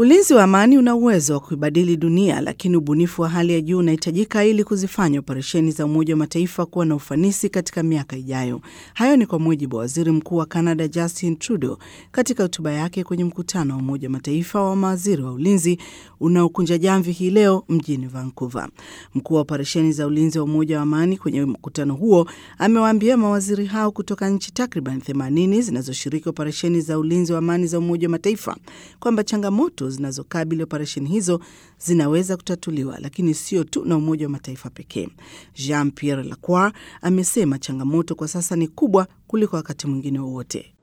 Ulinzi wa amani una uwezo wa kuibadili dunia, lakini ubunifu wa hali ya juu unahitajika ili kuzifanya operesheni za Umoja wa Mataifa kuwa na ufanisi katika miaka ijayo. Hayo ni kwa mujibu wa waziri mkuu wa Canada Justin Trudeau katika hotuba yake kwenye mkutano wa Umoja wa Mataifa wa mawaziri wa ulinzi unaokunja jamvi hii leo mjini Vancouver. Mkuu wa operesheni za ulinzi wa Umoja wa Amani kwenye mkutano huo amewaambia mawaziri hao kutoka nchi takriban 80 zinazoshiriki operesheni za ulinzi wa amani za Umoja wa Mataifa kwamba changamoto zinazokabili operesheni hizo zinaweza kutatuliwa, lakini sio tu na Umoja wa Mataifa pekee. Jean Pierre Lacroix amesema changamoto kwa sasa ni kubwa kuliko wakati mwingine wowote.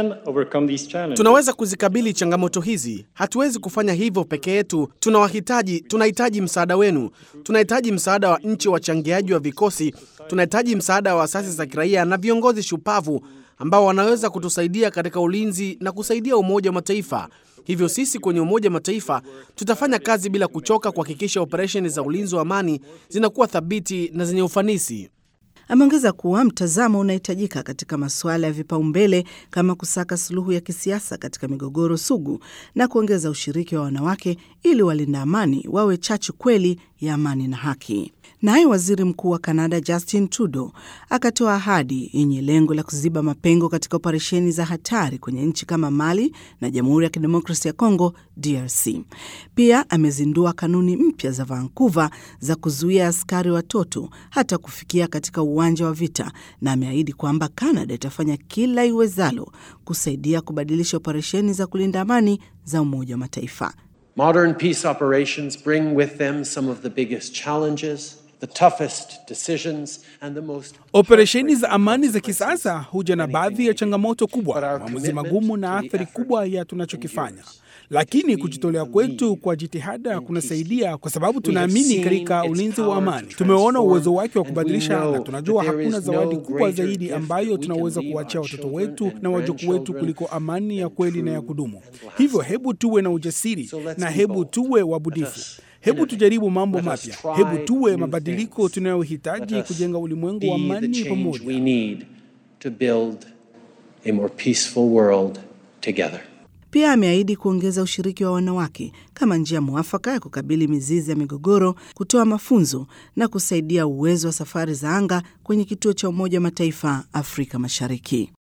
Tunaweza kuzikabili changamoto hizi. Hatuwezi kufanya hivyo peke yetu. Tunawahitaji, tunahitaji msaada wenu, tunahitaji msaada wa nchi wachangiaji wa vikosi, tunahitaji msaada wa asasi za kiraia na viongozi shupavu ambao wanaweza kutusaidia katika ulinzi na kusaidia Umoja wa Mataifa. Hivyo sisi kwenye Umoja wa Mataifa tutafanya kazi bila kuchoka kuhakikisha operesheni za ulinzi wa amani zinakuwa thabiti na zenye ufanisi. Ameongeza kuwa mtazamo unahitajika katika masuala ya vipaumbele kama kusaka suluhu ya kisiasa katika migogoro sugu na kuongeza ushiriki wa wanawake ili walinda amani wawe chachu kweli ya amani na haki. Naye waziri mkuu wa Kanada Justin Trudeau akatoa ahadi yenye lengo la kuziba mapengo katika operesheni za hatari kwenye nchi kama Mali na Jamhuri ya Kidemokrasia ya Kongo DRC. Pia amezindua kanuni mpya za Vancouver za kuzuia askari watoto hata kufikia katika uwanja wa vita, na ameahidi kwamba Kanada itafanya kila iwezalo kusaidia kubadilisha operesheni za kulinda amani za Umoja wa Mataifa. Modern peace operations bring with them some of the biggest challenges, the toughest decisions and the most Operesheni za amani za kisasa huja na baadhi ya changamoto kubwa, maamuzi magumu na athari kubwa ya tunachokifanya, lakini kujitolea kwetu kwa jitihada kunasaidia, kwa sababu tunaamini katika ulinzi wa amani. Tumeona uwezo wake wa kubadilisha, na tunajua hakuna zawadi kubwa zaidi ambayo tunaweza kuachia watoto wetu na wajukuu wetu kuliko amani ya kweli na ya kudumu. Hivyo hebu tuwe na ujasiri na hebu tuwe wabunifu. Hebu tujaribu mambo mapya. Hebu tuwe mabadiliko tunayohitaji kujenga ulimwengu wa amani pamoja. we need to build a more peaceful world together. Pia ameahidi kuongeza ushiriki wa wanawake kama njia mwafaka ya kukabili mizizi ya migogoro, kutoa mafunzo na kusaidia uwezo wa safari za anga kwenye kituo cha Umoja wa Mataifa Afrika Mashariki.